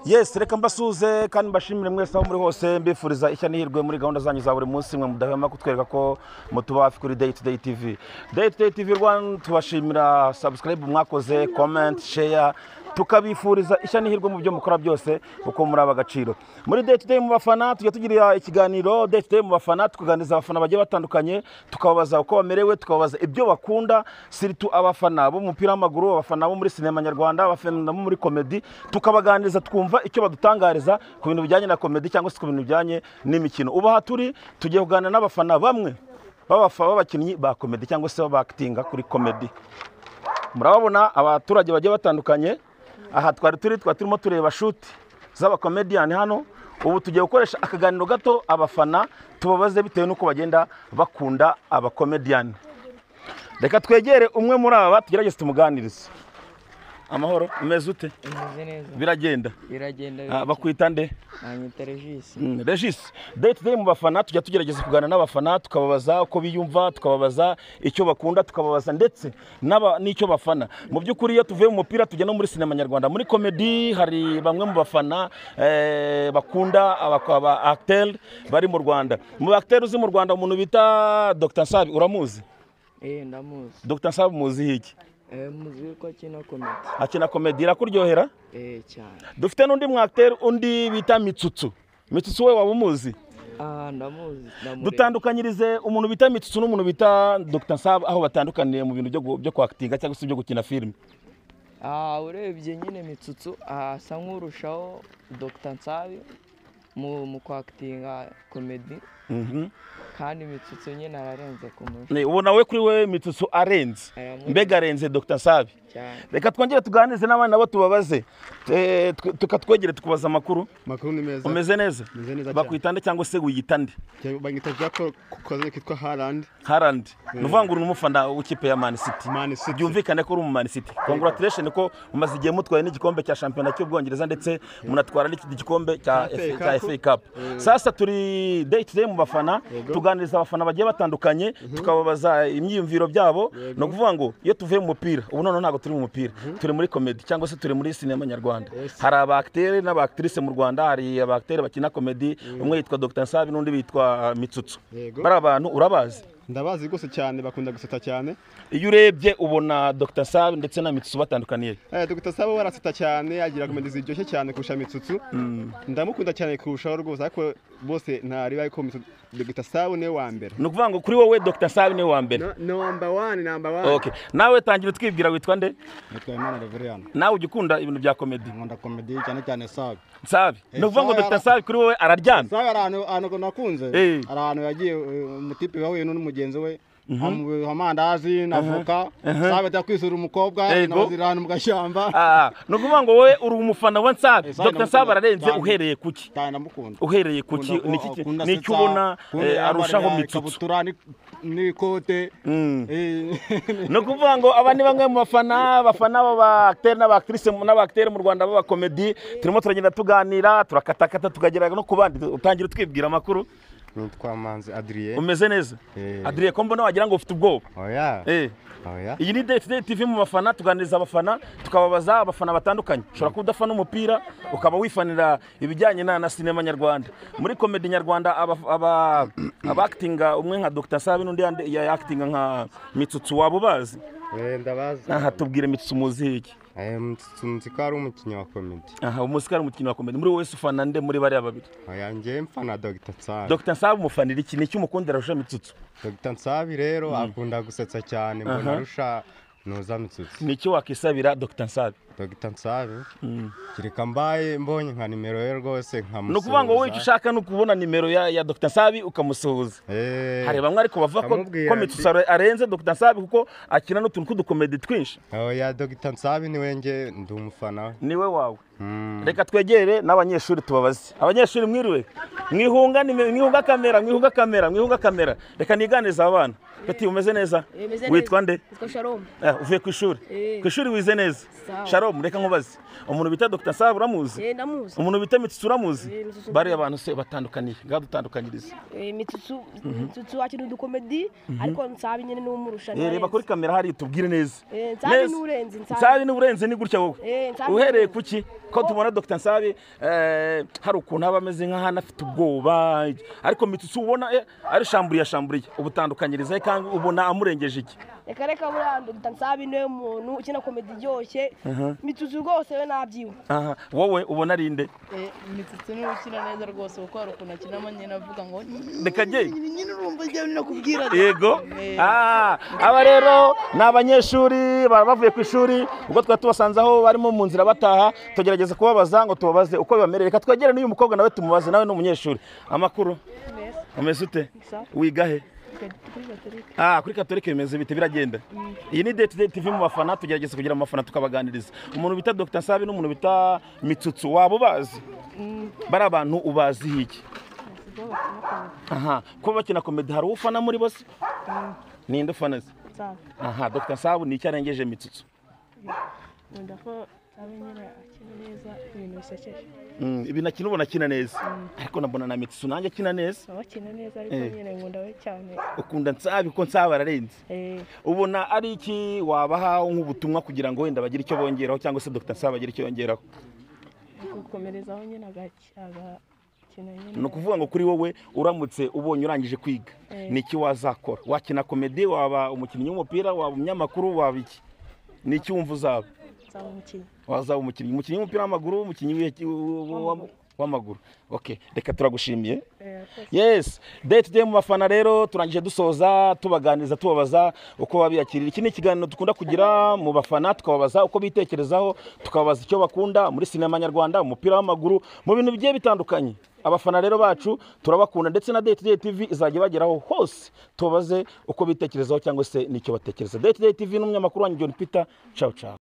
yesi reka mbasuze kandi mbashimire mwese aho muri hose mbifuriza ishya n'ihirwe muri gahunda zanyu za buri munsi mwe mudahwema kutwereka ko mutuba hafi kuri day to day tv day to day tv rwanda tubashimira subscribe mwakoze comment share tukabifuriza ishya n'ihirwe mu byo mukora byose kuko muri aba agaciro muri day to day mu bafana tujya tugira ikiganiro day to day mu bafana tukaganiriza abafana bagiye batandukanye tukababaza uko bamerewe tukababaza ibyo bakunda siritu abafana b'umupira w'amaguru abafana bo muri sinema nyarwanda abafana bo muri komedi tukabaganiriza twumva icyo badutangariza ku bintu bijyanye na komedi cyangwa se ku bintu bijyanye n'imikino ubu aha turi tugiye kuganira n'abafana bamwe b'abafa- b'abakinnyi ba komedi cyangwa se b'abakitinga kuri komedi murababona abaturage bagiye batandukanye aha twari turi twari turimo tureba shuti z'abakomediyani hano ubu tugiye gukoresha akaganiro gato abafana tubabaze bitewe n'uko bagenda bakunda abakomediyani reka twegere umwe muri aba tugerageze tumuganirize amahoro umeze ute Imeze neza. biragenda Biragenda Ah, biragenda. bakwita nde Banyita Regis. Mm, Regis day to day mu bafana tujya tugerageza kuganira n'abafana tukababaza uko biyumva tukababaza icyo bakunda tukababaza ndetse n'aba- n'icyo bafana mu by'ukuri iyo tuvuye mu mupira tujya no muri sinema nyarwanda muri komedi hari bamwe mu bafana eh, bakunda abaacteri bari mu rwanda mu acteri uzi mu rwanda umuntu bita dr nsabi uramuzi Eh ndamuzi. dr nsabi muzi hiki Eh muzi ko akina komedi. akina komedi irakuryohera Eh cyane. dufite n'undi mu acteri undi bita mitsutsu mitsutsu we waba umuzi Ah ndamuzi. Ndamureba. dutandukanyirize umuntu bita mitutsu n'umuntu bita dr nsab aho batandukaniye mu bintu byo gu- byo kwakitinga cyangwa se byo gukina filime Ah urebye nyine mitsutsu asa nk'urushaho Dr Nsabi mu mu kwakitinga komedi kandi mitsutsu nyine ararenze kumurusha Ne, ubona we kuri we mitutsu arenze Aramurenze. mbega arenze dr nsabi cyane. reka twongere tuganirize n'abana nabo tubabaze Eh, tw- tukatwegere tukubaza amakuru makuru ni meza umeze neza Meze neza cyane. bakwitande cyangwa se wiyitande Jya- banyita jaco ku kazina kitwa harandi harandi ni uvuga ngo uri umufana w'ikipe ya man city Man City. byumvikane ko uri umu man city congratulation ko mumaze igihe mutwaye n'igikombe cya shampiyona cy'ubwongereza ndetse munatwara n'ikindi gikombe cya Cya FA F- cya Cup. FA Cup sasa turi day to day mu bafana tuganiriza abafana bagiye batandukanye tukababaza imyiyumviro byabo ni ukuvuga ngo iyo tuvuye mu mupira ubu noneho ntabwo turi mu mupira turi muri komedi cyangwa se turi muri sinema nyarwanda hari abacteri n'abactrice mu rwanda hari abacteri bakina komedi umwe yitwa Dr Nsabi n'undi bitwa Mitsutsu Yego. bari abantu urabazi ndabazi rwose cyane bakunda guseta cyane iyo urebye ubona Dr Sabi ndetse na Mitsu batandukaniye Eh, Dr sabo baraseta cyane agira komedi ziryoshye cyane kurusha mitsutsu ndamukunda cyane kurushaho rwose ariko bose ntariba ariko Mitsu- Dr sabo niwe wa mbere ni ukuvuga ngo kuri wowe Dr Sabi niwe wa mbere No- number one number one okay nawe tangira utwibwira witwa nde nitwa imana reveriyani nawe ujya ukunda ibintu bya komedi nkunda komedi cyane cyane sabi Sabi ni ukuvuga ngo Sabi Dr ara- Sabi kuri wowe araryamye sabi hari ahantu- ahantu nakunze Eh. hari ahantu yagiye eh, umutipe wahuye n'umugenzi we amuha amandazi na voka sabi ajya kwisura umukobwa Yego. nabazira ahantu mu gashyamba Ah, ni ukuvuga ngo wowe uri umufana wa Sabi Eh, Sabi Dr Sabi ndamukunda ararenze cyane. uhereye kuki cyane ndamukunda uhereye kuki Akunda- ni iki akunda ni iki asetsa, ubona akunda eh, yambarira arushaho Mitsu ikabutura ni- n'ikote Mm. Eh, ni ukuvuga ngo aba ni bamwe mu bafana bafana b'abacteri n'abactrice n'abacteri mu Rwanda b'abakomedi turimo turagenda tuganira turakatakata tukagera no ku bandi utangira utwibwira amakuru nitwa manzi adriye umeze neza Eh. adriye ko mbona wagira ngo ufite ubwoba oya Eh. oya iyi ni day to day tv mu bafana tuganiriza abafana tukababaza abafana batandukanye ushobora kuba udafana umupira ukaba wifanira ibijyanye na, na sinema nyarwanda muri komedi nyarwanda aba- aba- abakitinga umwe nka dr sabi n'undi yandi- ya- yakitinga nka mitsutsu waba ubazi Eh, ndabazi aha tubwire mitsutsu muzi iki Eh, Mututsu nzi ko ari umukinnyi wa komedi aha umuziki ari umukinnyi wa komedi muri wowe se ufana nde muri bariya babiri oya njyewe mfana dogita nsabi dr sabi umufanira iki ni iki umukundira arusha mitsutsu dogita nsabi rero akunda gusetsa cyane mbona arusha nuza mitsutsi ni iki wakisabira dr sabi dogita nsabi kereka mbaye mbonye nka nimero ye rwose ni ukuvuga ngo wowe icyo nkamusuhuza ushaka ni ukubona nimero ya, ya dr sabi ukamusuhuza Eh, hari bamwe ariko bavuga ko amubwira ko ati- Mitsu Saro arenze Dr Nsabi kuko akina n'utuntu tw'udukomedi twinshi oya dogita nsabi niwe njye ndi umufana we. niwe wawe Mm. reka twegere n'abanyeshuri tubabaze abanyeshuri mwiriwe mwihunga nime- mwihunga kamera mwihunga kamera mwihunga kamera reka niganirize aba bana bati umeze neza Eh, meze neza. witwa nde Yitwa Shalom. Ah, uvuye ku ishuri Eh. ku ishuri wize neza Sawa. sharon rero mureka nkubaze umuntu bita dr sabe uramuzi Eh, ndamuzi umuntu bita mitsitsi uramuzi Eh, Mitsitsi. bariya abantu se batandukaniye ngaho dutandukanyirize Eh, mitsutsu mitsutsu wakina udukomedi ariko nsabi nyene n'umurusha Eh, reba kuri kamera hariya tubwire neza Eh, Nsabe Neza. n'urenze, Nsabe. nsabe n'urenze ni gutya wowe Eh, Nsabe uhereye n'urenze. ku ki ko tubona dr nsabe eh, hari ukuntu aba ameze nk'ahantu afite ubwoba ariko mitsitsi ubona eh, ari shamburiye shamburiye ubutandukanyirize kandi ubona amurengeje iki reka reka buriya dr nsabi niwe muntu ukina komedi iryoshye mitsutsu rwose we nabyiwe Aha, wowe ubona ari nde imitsitsi niwe ukina neza rwose kuko hari ukuntu akinamo nyine avuga ngo reka njye nyine urumva njyewe ninakubwira yego Eh. Ah, aba rero ni abanyeshuri baba bavuye ku ishuri ubwo twari tubasanze aho barimo mu nzira bataha tugerageza kubabaza ngo tubabaze uko bibamereye reka twegere n'uyu mukobwa nawe tumubaze nawe ni umunyeshuri amakuru umeze ute wiga he Ah, kuri katolika bimeze bite biragenda iyi ni date date tv mu bafana tugerageza kugira mu bafana tukabaganiriza umuntu bita dr sabi n'umuntu bita mitsutsu waba ubazi bari abantu ubazi hiki aha kuba bakina komedi hari ufana muri bose ninde ufana se aha dr sabu ni icyo arengeje mitsutsu nkunda ko nsabe nyine akina neza ibintu bisekeje Mm, ibintu akina ubona akina neza ariko nabona na mitsutsu nanjye akina neza aba akina neza ariko Eh. nyine nkunda we cyane ukunda nsabi kuko nsabi ararenze Eh, ubona ari iki wabaha nk'ubutumwa kugira ngo wenda bagire icyo bongeraho cyangwa se dr nsabi agire icyo yongeraho gukomerezaho nyine agaki- agakina nyine ni ukuvuga ngo kuri wowe uramutse ubonye urangije kwiga Eh. ni iki wazakora wakina komedi waba umukinnyi w'umupira waba umunyamakuru waba iki ni iki wumva uzaba nsabe umukinnyi wazaba umukinnyi umukinnyi w'umupira w'amaguru umukinnyi w'iki- w'am- w'amaguru okay reka turagushimiye Eh, rwose. yes day to day mu bafana rero turangije dusoza tubaganiriza tubabaza uko babiyakirira iki ni ikiganiro dukunda kugira mu bafana tukababaza uko bitekerezaho tukababaza icyo bakunda muri sinema nyarwanda umupira w'amaguru mu bintu bigiye bitandukanye abafana rero bacu turabakunda ndetse na day to day tv izajya ibageraho hose tubabaze uko bitekerezaho cyangwa se n'icyo batekereza day to day tv n'umunyamakuru wanyu john peter ciao ciao